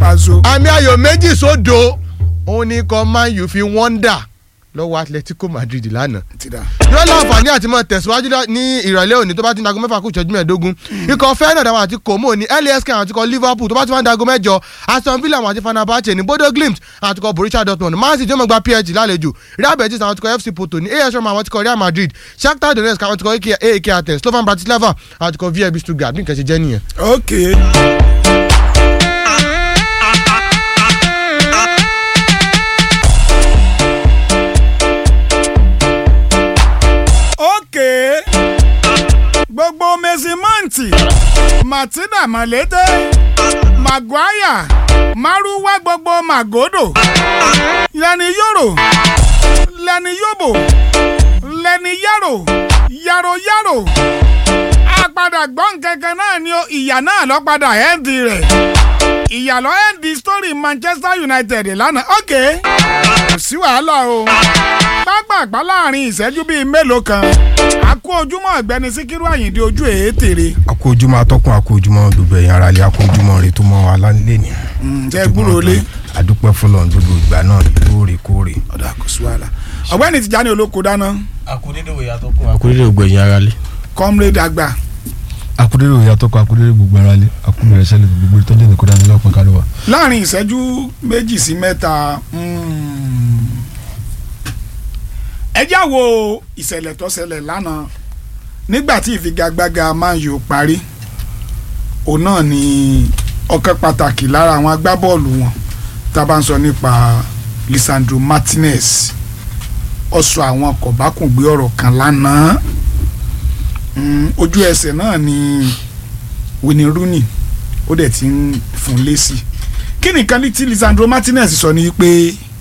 pazo. àmì ayò méjì sódo òun ni ikọ̀ man u fi wọ́ndà lọ́wọ́ atletico madrid lánàá ti da. yóò láǹfààní àti mọ̀ tẹ̀síwájú lá- ní ìrọ̀lẹ́ òní tó bá ti ń dago mẹ́fà kù ìṣẹ́jú mẹ́ẹ̀ẹ́dógún ikọ̀ fẹ́ràn àwọn àti kòmó ní lask àti ikọ̀ liverpool tó bá ti wá ń dago mẹ́jọ aston villa àwọn àti fenerbahce ní bodo glimt àti ikọ̀ borussia dortmund man city ó mọ̀ gba psg lálejò real betis àwọn àti ikọ̀ fc porto ní as roma àwọn àti ikọ̀ real madrid shakhtar donetsk àwọn àti ikọ̀ aek athens slovan bratislava àti ikọ̀ vfb stuttgart bí nǹkan ṣe jẹ́ nìyẹn. ok. ok gbogbo mẹsìmọ́ǹtì martina malete maguire maruwa gbogbo magodo lẹni yoro lẹni yobo lẹni yaro yaro yaro àpadà gbọ́n kankan náà ni ó ìyá náà lọ padà ẹ́ǹdì rẹ̀ ìyá lọ ẹ́ǹdì story manchester united lánàá ok kò sí wàhálà o pápápá láàrin ìṣẹ́jú bíi mélòó kan àkó ojúmọ́ ọ̀gbẹ́ni síkírù àyìndé ojú èétèrè àkó ojúmọ́ atọ́kùn àkó ojúmọ́ gbogbo ẹ̀yàn ara lé àkó ojúmọ́ rẹ̀ tó mọ́ wa lálẹ́ ni. jẹ́ gbúrò lé àdúpẹ́ fọlọ́n gbogbo ìgbà náà lóòrèkóòrè. ọ̀dà kò sí wàhálà ọ̀gbẹ́ni tìjàni olóko dáná akudede wo yàtọ̀ kún akudede wo gbẹ̀yìn ara lé. comrade àgbà akudere òye atọ́kọ akudere gbogbo ara lé akudere sẹ́lẹ̀ gbogbo ìtọ́jú ní kódà nílẹ̀ ọ̀pọ̀ kálọ̀ wa. láàrin ìṣẹ́jú méjì sí mẹ́ta mm, ẹ já wo ìṣẹ̀lẹ̀ tó ṣẹlẹ̀ lánàá nígbà tí ìfigagbága Man U parí òun náà ni ọ̀kan pàtàkì lára àwọn agbábọ́ọ̀lù wọn tá a bá ń sọ nípa Lisandro Martinez ó sọ àwọn kọ̀bákùngbé ọ̀rọ̀ kan lánàá Mm, ojú ẹsẹ̀ náà ni Wayne Rooney ó dẹ̀ ti ń fún un lésì kí nìkan ní tí Lisandro Martinez sọ ni pé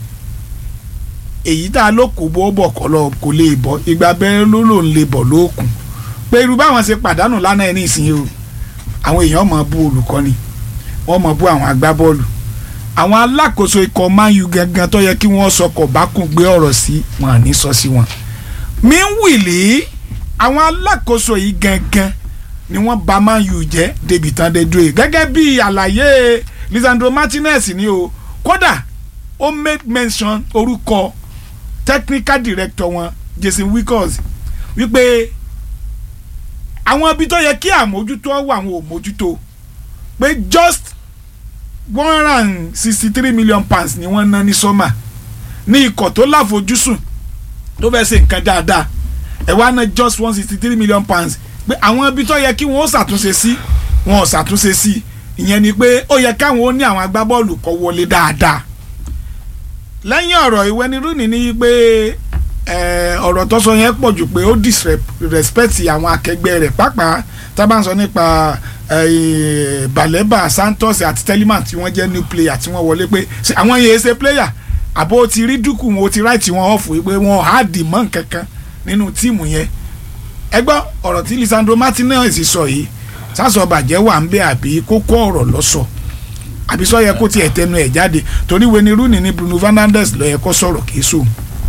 èyí tá a ló kó bọ́ bọ̀ kọ́ lọ kò lè bọ́ ìgbà bẹ́ẹ̀ ló lò ń lè bọ̀ lókun pé irú báwọn ṣe pàdánù lánàá ẹ̀ ní ìsinyìí o àwọn èèyàn mọ̀ bú olùkọ́ni wọ́n mọ̀ bú àwọn agbábọ́ọ̀lù àwọn alákòóso ikọ̀ Man U gangan tó yẹ kí wọ́n sọkọ̀ bá kún gbé ọ̀rọ̀ sí wọn à ní sọ sí wọn. meanwhile àwọn alákòóso yìí gangan ni wọ́n bà Man U jẹ́ débi tán dé dúró yìí gẹ́gẹ́ bí àlàyé Lisandro Martinez ni o kódà ó make mention orúkọ technical director wọn Jason Wickers wípé àwọn ibi tó yẹ kí àmójútó wà àwọn ò mójútó pé just one hundred and sixty three million pounds ni wọ́n ná ní sọ́mà ní ikọ̀ tó láfojúsùn tó fẹ́ ṣe nǹkan dáadáa ẹ̀ wá ná just one sixty three million pounds pé àwọn ibi tó yẹ kí wọ́n ó ṣàtúnṣe sí wọn ò ṣàtúnṣe sí ìyẹn ni pé ó yẹ káwọn ó ní àwọn agbábọ́ọ̀lù kó wọlé dáadáa lẹ́yìn ọ̀rọ̀ ìwé ni Rooney ní pé ọ̀rọ̀ tó sọ yẹn pọ̀ jù pé ó disrespect àwọn akẹgbẹ́ rẹ̀ pàápàá tá a bá ń sọ nípa Baleba Santos àti Telemann tí wọ́n jẹ́ new player tí wọ́n wọlé pé àwọn yẹn ṣe player àbó ti rí dúkù wọn ó ti ráìtì wọn ọ̀fù pé wọn á dì mọ́ nkankan nínú tíìmù yẹn ẹ gbọ́ ọ̀rọ̀ tí Lisandro Martinez sọ yìí sásọ bàjẹ́ wà ń bẹ àbí kókó ọ̀rọ̀ lọ́sọ̀ àbí sọ yẹ kó tiẹ̀ tẹnu ẹ̀ jáde torí Wayne Rooney ní Bruno Fernandes ló yẹ kó sọ̀rọ̀ kìí sóun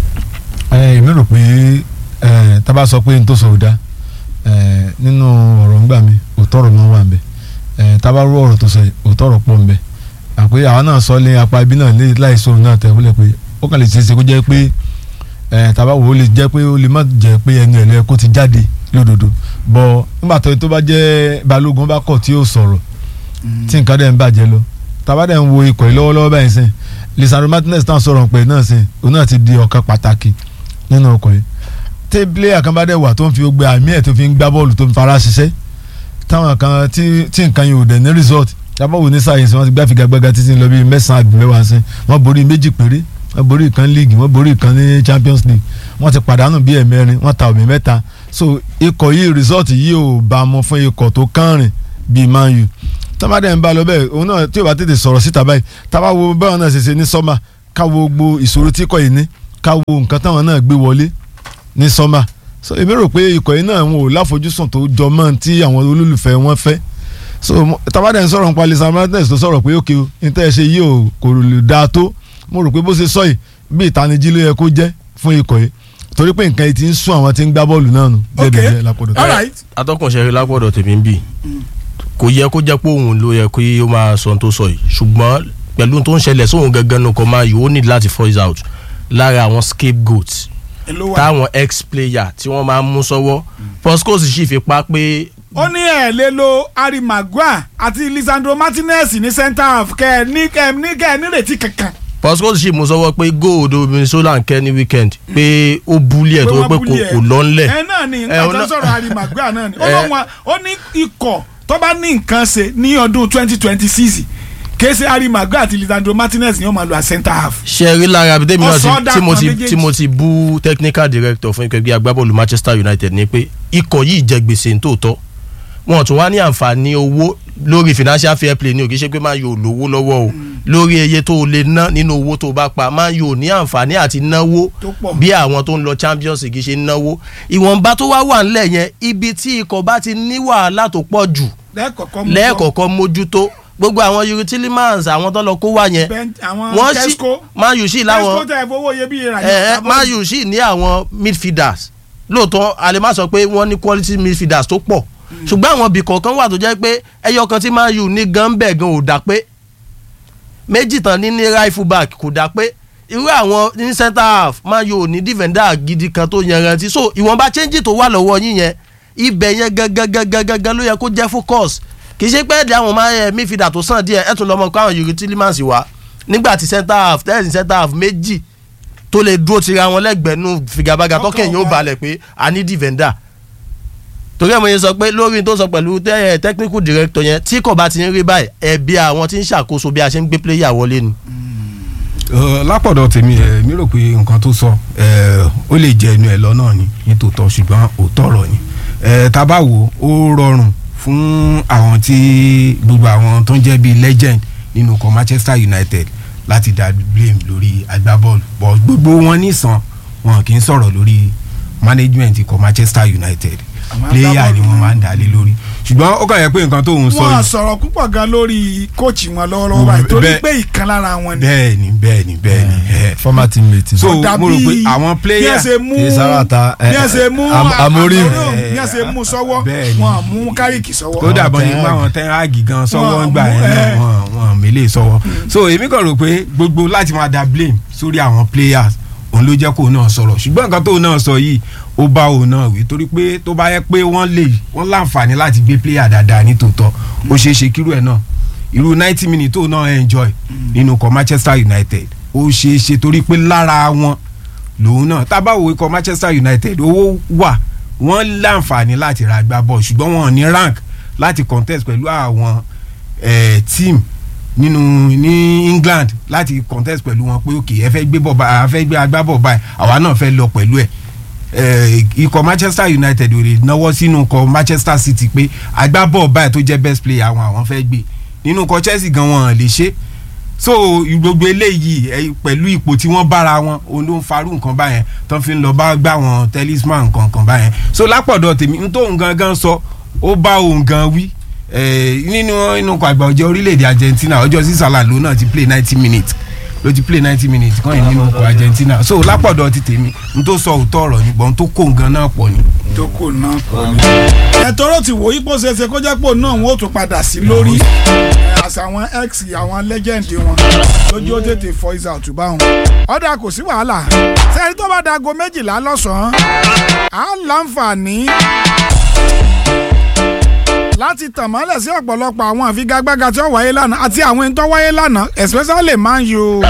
ẹ èmi rò pé ẹ tábà sọ pé n tó sọ ò dá ẹ nínú ọ̀rọ̀ ńgbà mi òótọ́ ọ̀rọ̀ náà wà ń bẹ ẹ tábà rú ọ̀rọ̀ tó sọ yìí òótọ́ ọ̀rọ̀ pọ̀ ń bẹ àpé àwọn náà sọ lé apá ibi náà láìsọ náà tẹ̀ wọlé pé ó kàn lè ṣe é ṣe kó jẹ́ pé ẹ tábà wò ó lè jẹ́ pé ó lè má jẹ́ pé ẹnu ẹ̀ lẹ́yìn kó ti jáde lódodo bọ̀ nígbà tó tó bá jẹ́ balógun bá kọ̀ tí yóò sọ̀rọ̀ tí nǹkan dẹ̀ ń bàjẹ́ lọ tábà dẹ̀ ń wo ikọ̀ yìí lọ́wọ́lọ́wọ́ báyìí sìn Lisandro Martinez náà sọ̀rọ̀ pé náà sìn òun náà ti di ọ̀kan pàtàkì nínú ọkọ̀ yìí tí player kan bá dẹ̀ wà tó ń fi gbé àmì ẹ̀ tó fi ń gbá bọ́ọ̀lù tó ń fara ṣiṣẹ́ táwọn kan tí tí nǹkan yìí ò dẹ̀ ní result yàbọ̀wò ní sáyẹ̀nsì wọ́n ti gbá figagbága títí lọ bíi mẹ́sàn-án àbí mẹ́wàá sí wọ́n borí méjì péré wọ́n borí ìkan league wọ́n borí ìkan ní Champions League wọ́n ti pàdánù bíi ẹ̀mẹ́rin wọ́n ta òmì mẹ́ta so ikọ̀ yìí result yìí ò bá mu fún ikọ̀ tó kánrin bíi Man U tọ́mádé ń bá lọ bẹ́ẹ̀ òun náà tí ò bá tètè sọ̀rọ̀ síta báyìí táwa wo báwọn náà ṣe ṣe ní sọ́mà káwo gbogbo ìṣòro tí kò yìí ní káwo nǹkan táwọn náà gbé wọlé ní sọ́mà so èmi rò pé ikọ̀ yìí náà wọn ò láfojúsùn tó jọ mọ́ tí àwọn olólùfẹ́ wọn fẹ́ so tabadẹ ń sọ̀rọ̀ nípa Lisandro Martinez tó sọ̀rọ̀ pé òkè o níta ẹ̀ ṣe yìí ò kò lè dáa tó mo rò pé bó ṣe sọ yìí bí ìtanijí ló yẹ kó jẹ́ fún ikọ̀ yìí torí pé nǹkan yìí ti ń sún àwọn tí ń gbá bọ́ọ̀lù náà nù Okay. lápòdò all right atọ́kùnṣe lápọ̀dọ̀ tèmi ń bì kò yẹ kó jẹ́ pé òun ló yẹ kó ó máa sọ ohun tó sọ yìí ṣùgbọ́n pẹ̀lú tó ń ṣẹlẹ̀ sóhun gangan nù kọ́ máa yìí ó need láti voice out lára àwọn scapegoats ló wà. táwọn ex player tí wọ́n máa ń mú sọ́wọ́ Postecoglou sì fi pa pé ó ní ẹ̀ lè lo harry maguire àti lisandro martinez ní centre half kẹ́ ẹ ní kẹ́ ẹ ní kẹ́ ẹ nírètí kankan. Postecoglou sì mú sọ́wọ́ pé gold Minnesota ń kẹ́ ní weekend pé ó búlí ẹ̀ tó wọ́n pé bully kò ẹ̀. kò lọ́nlẹ̀ ẹ náà ni Ẹ, nǹkan tó ọ̀nà- ń sọ̀rọ̀ harry maguire náà ni ó Ẹ. lọ́wọ́ ó ní ikọ̀ tó bá ní nǹkan ṣe ní ọdún twenty twenty six kése harry maguire àti lisandro martinez ni wọ́n máa lo à centre half. ṣe rí lára bí tèmi náà Ọ̀sán ti- tí mo dàpọ̀ ti méjèèjì. tí mo ti bú technical director fún ikọ̀ ẹgbẹ́ agbábọ́ọ̀lù Manchester United ni pé ikọ̀ yìí jẹ gbèsè nítòótọ́ wọn tún wá ní àǹfààní owó lórí financial fair play ní òkè ṣe pé máa yóò lówó lọ́wọ́ o lórí iye tó o lè ná nínú owó tó o bá pa máa yóò ní àǹfààní àti náwó Tó pọ̀. bí àwọn tó ń lọ Champions League ṣe ń náwó ìwọ̀nba tó wá wà ńlẹ̀ yẹn ibi tí ikọ̀ bá ti ní wàhálà tó pọ̀ jù lẹ́ẹ̀kọ̀ọ̀kan mú lẹ́ẹ̀kọ̀ọ̀kan mójútó gbogbo àwọn Yuri Tillemans àwọn tó lọ kó wá yẹn Ben- àwọn wọ́n sì Tesco máa yù sí láwọn tesco tẹ fowó iyebíye rà ní ẹ ẹ ìjábọ̀. Man U sì ní àwọn midfielders lóòótọ́ a lè má sọ pé wọ́n ní quality midfielders tó pọ̀ ṣùgbọ́n àwọn ibì kọ̀ọ̀kan wà tó jẹ́ pé ẹyọ kan tí Man U ní gan bẹ́ẹ̀ gan ò dá pé méjì tán ní ní right full back kò dá pé irú àwọn ní centre half Man U ò ní defender gidi kan tó yanrantí so ìwọ̀nba change tó wà lọ́wọ́ yín yẹn ibẹ̀ yẹn gangan ló yẹ kó jẹ́ focus kì í ṣe pé ẹ̀dẹ̀ àwọn máa ń midfielder tó sàn díẹ̀ ẹ̀ tún lọ́mọ kó àwọn Yuri Tillemans wá nígbà tí centre half tẹ́lẹ̀ centre half méjì tó lè dúró tira wọn lẹ́gbẹ̀ẹ́ nù figabaga Ọkàn tọkàn yóò wa. balẹ̀ pé a ní defender torí ẹ̀ mo yẹn sọ pé lórí tó sọ pẹ̀lú tẹ́- ẹ̀, technical director yẹn tí kò bá ti ń rí báyìí ẹ̀bi àwọn tí ń ṣàkóso bí a ṣe ń gbé player wọlé ni. Ờ, lápọ̀dọ̀ tèmi ẹ̀ mi rò pé nǹkan tó sọ ẹ̀, ó lè jẹ ẹnu ẹ̀ lọ náà ni nítòótọ́ ṣùgbọ́n òótọ́ ọ̀rọ̀ ni Ẹ̀, tá a bá wò ó ó rọrùn fún àwọn tí gbogbo àwọn tó ń jẹ́ bíi legend nínú ikọ̀ Manchester United láti dá blame lórí agbábọ́ọ̀lù bọ́ gbogbo wọn nìsan wọn kì í sọ̀rọ̀ lórí management ikọ̀ Manchester United Àwọn player ni agbábọ́ọ̀lù wọ́n máa ń dá lé lórí ṣùgbọ́n ó kàn yẹ pé nǹkan tó ń sọ wọ́n yìí sọ̀rọ̀ púpọ̀ gan lórí kóòchì wọn lọ́wọ́lọ́wọ́ báyìí torí Bẹ́ẹ̀- pé ìkan lára wọn ni. bẹ́ẹ̀ ni bẹ́ẹ̀ ni bẹ́ẹ̀ ni ẹ̀. former teammate. So, Ó dàbí mo rò pé àwọn bí player- ẹ ṣe mú Kì í sára ta, bí ẹ eh, ṣe mú Am- Amorim. bí ẹ ṣe mú sọ́wọ́ Bẹ́ẹ̀ ni. wọn mú kárìkì sọ́wọ́. tó dàbọ̀ ní Ten pé Hag. àwọn ten hag gan sọ́wọ́ Wọ́n ń gbà mú, yẹn náà ẹ̀. wọ́n wọ́n mélé sọ́wọ́ so èmi kàn rò pé gbogbo láti máa da blame sórí àwọn players òun ló jẹ́ kó náà sọ̀rọ̀ ṣùgbọ́n nǹkan tó náà sọ yìí ó bá òun náà wí torí pé tó bá yẹ pé wọ́n lè wọ́n láǹfààní láti gbé player dáadáa ní tòótọ́ ó ṣeé ṣe kírú ẹ̀ náà irú ninety minutes tó náà enjoy nínú ikọ̀ Manchester United ó ṣeé ṣe torí pé lára wọn lòun náà tá a bá wo ikọ̀ Manchester United owó wà wọ́n láǹfààní láti ra agbábọ́ọ̀lù ṣùgbọ́n wọn ò ní rank láti contest pẹ̀lú àwọn eh, team nínú ní England láti contest pẹ̀lú wọn pé ok ẹ fẹ́ gbé bọ̀ báyìí a fẹ́ gbé agbábọ̀ báyìí àwa náà fẹ́ lọ pẹ̀lú ẹ̀ eh, ikọ̀ Manchester United ò lè náwó sínú ikọ̀ Manchester City pé agbábọ̀ báyìí tó jẹ́ best player àwọn àwọn fẹ́ gbé nínú ikọ̀ Chelsea gan wọn lè ṣe so gbogbo eléyìí ẹ, pẹ̀lú ipò tí wọ́n bára wọn òun ló ń farú nǹkan báyẹn tó fi ń lọ bá gbà wọn talisman nǹkan kan báyẹn so lápọ̀dọ̀ tèmi n tó òun gangan sọ ó bá òun gan wí eh, nínú inú ọkọ̀ àgbà ọjọ́ orílẹ̀-èdè Argentina ọjọ́ sísàlà ló náà ti play ninety minutes ló ti play ninety minutes kan yìí nínú ọkọ̀ Argentina so lápọ̀dọ̀ ti tèmi n tó sọ òótọ́ ọ̀rọ̀ ni gbọ́n tó kó nǹkan náà pọ̀ ni. tó kò náà pọ̀ ní. ẹ̀tọ́rọ̀ ti wò yípo ṣeéṣe kó jẹ́ pò náà wọ́n ó tún padà sí lórí ẹ̀, àṣà àwọn ex àwọn legend wọn lójú ó tètè voice out báwọn. ọ̀dà kò sí wàhálà sẹ́yìn tó bá dago méjìlá lọ́sàn-án á láǹfààní láti tàn mọ́lẹ̀ sí ọ̀pọ̀lọpọ̀ àwọn àfigagbága tí ó wáyé lánàá àti àwọn ẹni tó wáyé lánàá especially Man U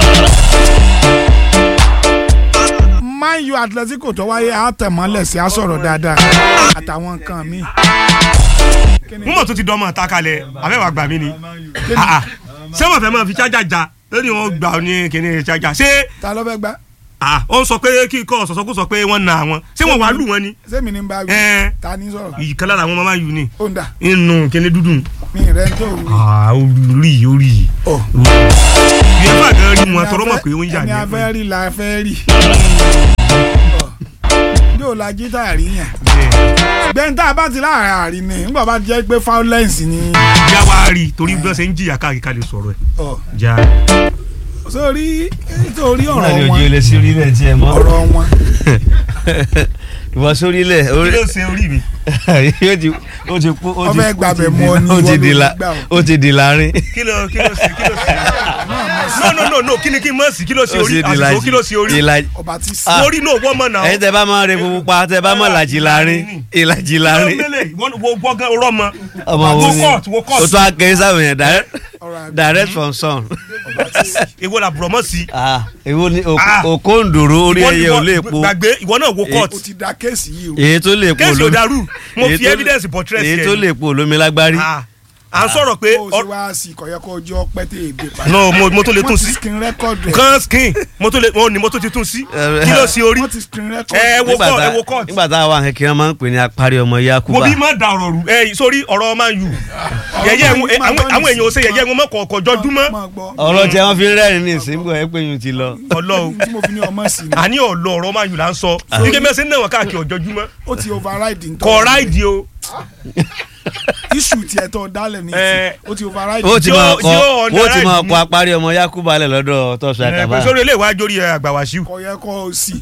Man U Atletico tó wáyé á tàn mọ́lẹ̀ sí á sọ̀rọ̀ dáadáa àtàwọn nǹkan míì. mo mọ̀ tó ti dánmọ̀ ta kalẹ̀ àfẹ́wà gbà mí ni Ah, ah. ṣé wọ́n fẹ́ máa fi chájà já lórí wọn gbà ọ ní kíní chájà ṣé ta ló fẹ́ gbá ah, ó ń sọ pé kí kọ́ sọ̀sọ́kú sọ pé wọ́n na àwọn ṣé wọ́n wàá lù wọ́n ni sẹ́mi ní bá wí Ẹ̀. ta ní sọ̀rọ̀ ìkan lára àwọn máa yù ni ó ń dà inú kíní dúdú mí rẹ̀ ń tó wù. Ah, orí orí ọ̀ ìyẹn gan rí wọn tọrọ mọ̀ pé ó ń yà ẹni ní afẹ́ rí la fẹ́ rí. yóò la jí tá a rí yàn. gbẹ̀yìn tá a bá ti láàrin àárín ni nígbà bá jẹ́ pé violence ni. já wa rí torí bí wọ́n ṣe ń jìyà káàkiri ká lè sọ̀rọ̀ ẹ̀ ọ̀ já sórí nítorí náà ọ̀rọ̀ ni ojú wọn ilé sí orílẹ̀ tí ẹ mọ́ ọ̀rọ̀ wọn ìwọ sórílẹ̀ kí orí ló ṣe orí mi ó ti ó ti kú ó ti Ọbẹ̀ gbàbẹ̀ mú ọ ní ó ti ìwọ di ló la gbà ó. ó ti di láàrin kí ló kí ló ṣe kí ló ṣe no no no no kí ni kí n mọ̀ sí kí ló ṣe ó orí sì di àsìkò ìlàjì kí ló ṣe orí ìlàjì ọba ti sí. Ah. orí náà wọ́n mọ̀ náà. ẹ̀yin tẹ́ bá máa re pupa pa tẹ́ bá máa làjì láàrin ìlàjì láàrin wo gbọ́ngàn rọ́mọ. ọmọ wo wo ni court wo o court. tún akẹ́yìn sáwọn yẹn direct- Alright. direct from sun èwo la bùrọ̀ mọ́ sí. Ah, èwo ni Ah. òkòǹdòrò orí Ìwọ- ẹyẹ ò ìwọ- lè po gbàgbé ìwọ náà wo court. o ti da kéèsì yìí o. èyí tó lè po kéèsì ò olómi dàrú mo èyí fi tó- evidence portrait èyí yẹn tó ni. lè po olómi lágbárí Ah, à ń sọ̀rọ̀ pé o ṣe wá sí kọ̀yẹ́ kó jọ pẹ́ tẹ̀ ègbè padà. no mo mo tó lè tún wọ́n ti sí screen record rẹ̀. kan skin mo tó lè mo ní mo tó ti tún sí Eh, kí ló ṣe orí. wọ́n ti screen record ẹ rẹ̀. wo Nígbà court tá- ẹ wo court. nígbà tá a wà kékeré máa ń pè ní apárí ọmọ mo yakuba bí má da ọ̀rọ̀ rù ẹ sórí ọ̀rọ̀ máa yù yẹ̀yẹ́ Man U, àwọn Man U àwọn èèyàn ò ṣe nísìnyí. yẹ̀yẹ́ wọn mọ̀ kọ̀ọ̀kọ̀ jọjúmọ́ Máa gbọ́. ọ̀rọ̀ tí wọ́n fi ń rẹ́rìn ní ìsìnkú ẹ̀ pé yín ti lọ. ọlọ́run tí mo fi ní ọmọ sí ni àní ọ̀lọ́ ọ̀rọ̀ máa yù là ń sọ nígbà mẹ́sẹ̀ náà wọn káàkiri ọ̀jọ́júmọ́ ó ti override ntọ́. kọ̀ ráìdì o issue tiẹ̀ tó dálẹ̀ ní Eh. ti ó ti override. ó ti máa Yóò- kọ yóò ó ti máa underride kọ apárí ọmọ yakuba lẹ̀ lọ́dọ̀ tọ́sù ẹ pé àkàbà. sórí ilé ìwájú orí àgbàwàṣíù kọ̀yẹ́ kó o sí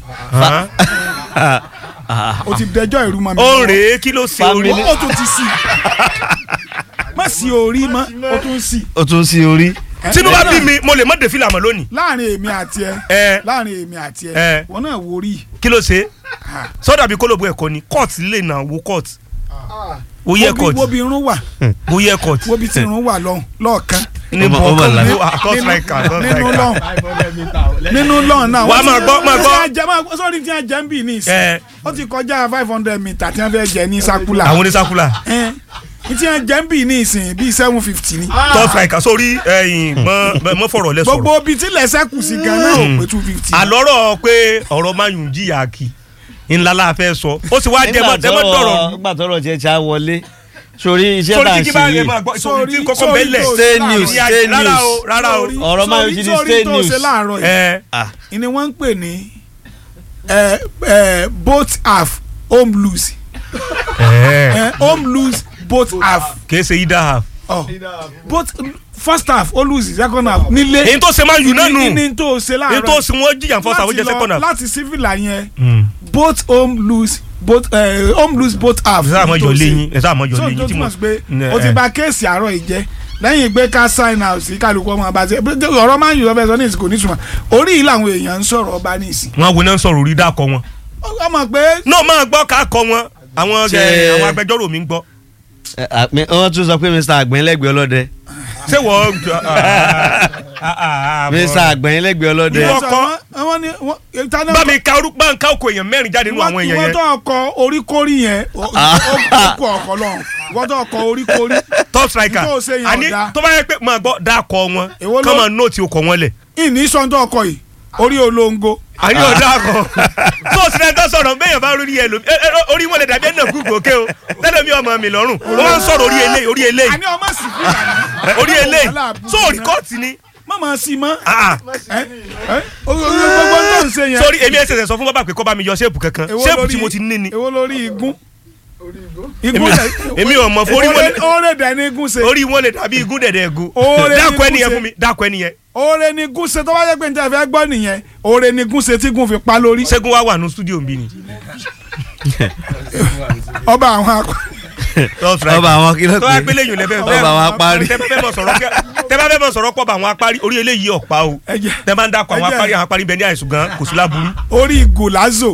Ah, o ti dẹjọ́ ìrú mọ́ mi. ó lọ́wọ́. ń rèé kí ló ṣe orí Family- ó tún ti sí má sí orí mọ́ ó tún sí. ó tún sí orí. tínú bá bí mi mo lè mọ́ de fìlà mọ́ lónìí láàrin èmi àti ẹ ẹ láàrin èmi àti ẹ Eh. wọn náà wo rí kí ló ṣe sọ́dà bí kólóbù ẹ̀kọ́ ni court lè nà wo court wo yẹ court wo bí irun wà wo yẹ court wo bí tí irun wà lọ́hùn lọ́ọ̀kan ní Ó mà- ó mà bọ̀ọ̀kan lára. wo àtọ́ striker àtọ́ nínú striker lọ́hùn nínú lọ́hùn náà Wà á wọ́n máa ti- gbọ́- máa wọ́n gbọ́. ti jẹ máa sọ́ọ́rí tí wọ́n jẹ́ ń bì ní ìsìn ẹ ó ti kọjá five hundred meter tí wọ́n fẹ́ jẹ ní sakula àwọn onísàkúlà ẹ̀ ní tí wọ́n jẹ́ ń bì ní ìsìn bíi seven fifty ni tọ́ striker sórí ẹ̀yìn mọ́ mọ́ fọ̀rọ̀ lẹ sọ̀rọ̀ gbogbo ibi tí lẹ́sẹ̀ kù sí gan náà ò pé two fifty. àlọ́rọ̀ pé ọ̀rọ̀ máa yùn jìyà kì ńlá la fẹ́ sọ ó sì wá jẹ mọ́ jẹ mọ́ dọ̀rọ̀ nígbà tọrọ tiẹ̀ tí a wọlé sórí iṣẹ́ sórí tá à ń kíkí ṣe bá yẹ yìí máa gbọ́ sórí Sórí- tí kọ́kọ́ sórí bẹ́lẹ̀ tó- stay news Ìyá- stay rárá o news rárá o Sórí- Ọ̀rọ̀ máa ń sórí- ṣe ní sórí state tó news. ṣe láàárọ̀ yìí ẹ Ah, ni wọ́n ń pè ní ẹ, ẹ, both half home lose ẹ ẹ, home lose both half kìí ṣe ida half. oh. both first half ó lose second half nílé èyí tó ṣe máa yùn náà nù ní ní tó ṣe èyí láàárọ̀ tó ṣe wọ́n jìyà fọ́sà ó láti jẹ́ lọ- second half. láti civil yẹn both home lose both uh, home lose both half ẹ sáà mọ́ ní jọ tó ṣe. léyìn ẹ sáà mọ́ jọ so léyìn tó tí mo túmọ̀ sí pé Ẹ, o ti ẹ. bà kéèsì àárọ̀ yìí jẹ́ lẹ́yìn pé ká sign out sí kálukú ọmọ ọba ṣe ọ̀rọ̀ máa ń yọ̀ ọ́ fẹ́ sọ ní ìsìnkú nítumọ̀ orí yìí làwọn èèyàn ń sọ̀rọ̀ ọba ní ìsìn wọn wo náà ń sọ̀rọ̀ orí dákọ̀ wọn. ọmọ pé náà máa gbọ́ ká kọ wọn àwọn Ṣé- ẹ, àwọn agbẹjọ́rò mi ń gbọ́. ẹ, à, mi- wọ́n tún sọ pé mr àgbẹ̀ńlẹ́gbẹ̀ẹ́ ọlọ́dẹ ṣé wọ́n. mr àgbẹ̀ńlẹ́gbẹ̀ẹ́ ọlọ́dẹ Ìwọ kọ́. wọ́n ní wọ́n ìtaná bá mi ka orúkọ bá ń ká oko èèyàn mẹ́rin jáde nínú àwọn èèyàn ìwọ́n yẹn. tó ọkọ̀ oríkórí yẹn ó ó kú ọkọ̀ lọ́hùn ìwọ́n tó ọkọ̀ oríkórí top striker Tó ṣe yẹn àní ọ̀dà. tó bá yẹ pé máa gbọ́ dákọ̀ wọn Èwo ló- kọ́ máa nóòtì okọ̀ wọn lẹ̀. ìní sọ́ńtò ọkọ̀ yìí orí olóńgó àní ọ̀dà kan tó o sì rẹ̀ ń tọ́ sọ̀rọ̀ bẹ́ẹ̀ bá rí ẹ lò ẹ, ẹ, orí wọn lè dàbí ẹ̀ náà gúgù òkè o tẹ́lẹ̀ mi ọmọ mi lọ́rùn wọ́n máa ń sọ̀rọ̀ orí eléyìí orí eléyìí àní ọmọ sì fún ìlànà orí eléyìí sóòrì kọ́ọ̀tì ni. mọ̀mọ́ sí mọ́ Ah, ẹ ẹ gbogbo tó ń ṣe yẹn sórí èmi ẹsẹ̀ sọ fún bàbá pé kọ́ bá mi yọ ṣéèpù kankan Èwo ṣéèpù lórí- tí mo ti ní ni èwo lórí igun èmi igun lẹ èmi ò mọ̀ fún orí wọn lè- oore dẹ̀ ní igun ṣe orí wọn lè dàbí igún dẹ̀dẹ̀ egu Oore ni dákọ̀ ẹni yẹn gúnṣe. fún mi dákọ̀ ẹni yẹn oore ní igun ṣe tó bá yẹ pé níta fẹ́ gbọ́ nìyẹn oore ní igun ṣe tí igun fi pa lórí ṣẹ́gun wá wà ní stúdíò mi ni. ọba àwọn akọ ọba àwọn kí ló tó wá pé pélé yìí lẹ́fẹ̀ẹ́ ọba àwọn apárí tẹ bá fẹ́ mọ̀ sọ̀rọ̀ kẹ́- tẹ bá fẹ́ mọ̀ sọ̀rọ̀ pọ̀ bá àwọn apárí orí eléyìí ọ̀pá o ẹjẹ tẹ bá ń dákọ̀ àwọn Ẹjẹ́. apárí àwọn apárí bẹ ní àìsùn gan kò sí láburú. orí gòlázò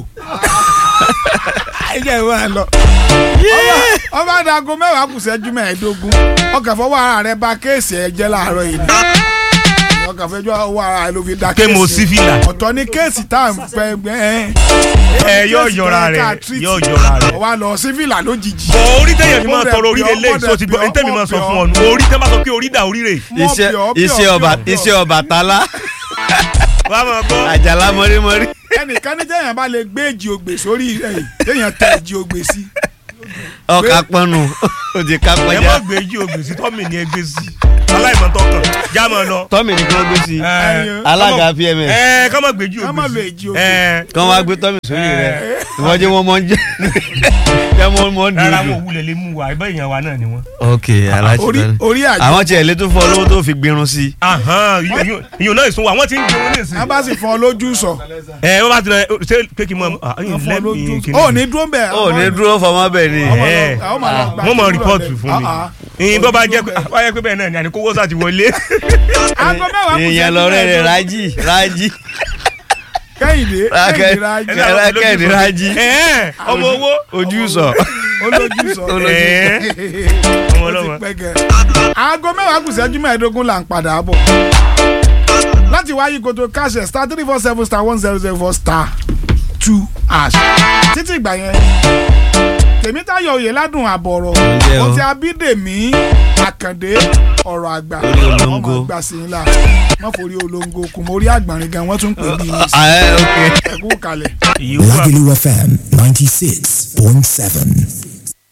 ẹjẹ ìwọ lọ Ọba- ọba adago mẹ́wàá kù ṣẹ́jú mẹ́ẹ̀ẹ́dógún ọkàn fọwọ́ ara rẹ bà kéèsì ẹ jẹ́ láàárọ̀ yìí ni ọkàn fẹjọ́ ọwọ́ ara rẹ ló fi da pé mo kéèsì sí fìlà ọ̀tọ̀ ní kéèsì tá à ń fẹ́ gbẹ́ ẹ́ ẹ yóò yọra rẹ yóò yọra rẹ. ọwọ́ lọ sí fìlà lójijì bọ̀ orí tẹ̀yẹ̀ fi máa Ó dẹ̀ tọrọ orí bí ọ, lélẹ̀ ó dẹ̀ tó ti gbọ́ bí ọ, ẹni tẹ́mi ó máa sọ bí ọ. fún ọ nù orí tẹ́ bá sọ pé orí dà orí rè Mọ̀ iṣẹ́ bí ọ, bí ọ, iṣẹ́ bí ọba ọ, bí ọ. iṣẹ́ Ọbàtálá wà á máa gbọ́ àjàlá mọ́rímọ́rí ẹnìkan ní jẹ́yàn bá lè gbé èjì ògbè sórí rẹ̀ yìí jẹ́yàn tẹ èjì ògbè sí ọkà pọnù ó ti ká ẹ má pọjá gbé yí ògbè sí tọ́mì ní ẹgbẹ́ sí aláìmọ̀tọ́ kan já máa lọ. tọ́mì ní kí wọ́n gbé sí Ẹyin. alága pms ẹ ká má gbé yí ká má lo ògbè sí. èjì ògbè ẹ kí wọ́n wá gbé tọ́mì sórí rẹ̀ ìwọ́n jẹ́ wọ́n mọ́ ń jẹ́ jẹ́ wọ́n mọ́ ń rárá dùn wọn ò wulẹ̀ lè mú wa ẹgbẹ́ ìyẹn wa náà ni wọ́n. ok aláṣẹ orí bẹ́ẹ̀ orí àjọ àwọn tiẹ̀ lè tún fọ lówó tó fi gbirun sí Ahán, ìyún- ìyún náà ìsún wa wọ́n ti ń gbé wọn ní ìsìn. wọn bá sì fọn lójú sọ ẹ wọ́n bá ti rẹ ṣé pé kí n mọ wọn fọn lẹ́mìí lójú kí sọ ó ní dúró bẹ́ẹ̀ ó ní dúró fọmọ bẹ́ẹ̀ ni ẹ. wọ́n mọ rìpọ́ọ̀tù fún mi ìyìn bọ́ bá jẹ́ pé bá jẹ́ pé bẹ́ẹ̀ náà ni àní kó owó sá ti wọlé. aago mẹ́wàá kù èèyàn ìṣẹ́jú lọ́rẹ́ rẹ̀ mẹ́ẹ̀ẹ́dógún. rájí rájí kẹ́hìndé kẹ́hìndé rájí kẹ́hìndé rájí Ẹ̀ẹ́, ọmọ owó. ojú sọ olójú sọ Ẹ̀ẹ́, ọmọ ó ti ọlọ́mọ. pẹ́ gẹ́. aago mẹ́wàá kù ìṣẹ́jú mẹ́ẹ̀ẹ́dógún là ń padà bọ̀ láti wáyé koto káṣẹ star three four seven star one zero zero four star two hash títí ìgbà yẹn tèmítayọ̀ òye ládùn àbọ̀rọ̀ Ǹjẹ́ o? mo ti abídèmí àkàndé ọ̀rọ̀ àgbà Orí olóńgó. ọmọ gbà sí ńlá wọ́n forí olóńgó kù mórí àgbọ̀nrín gan wọ́n tún pè bí ẹ ok ẹ̀kú kalẹ̀. Ìyí wà. Lagelu FM 96.7.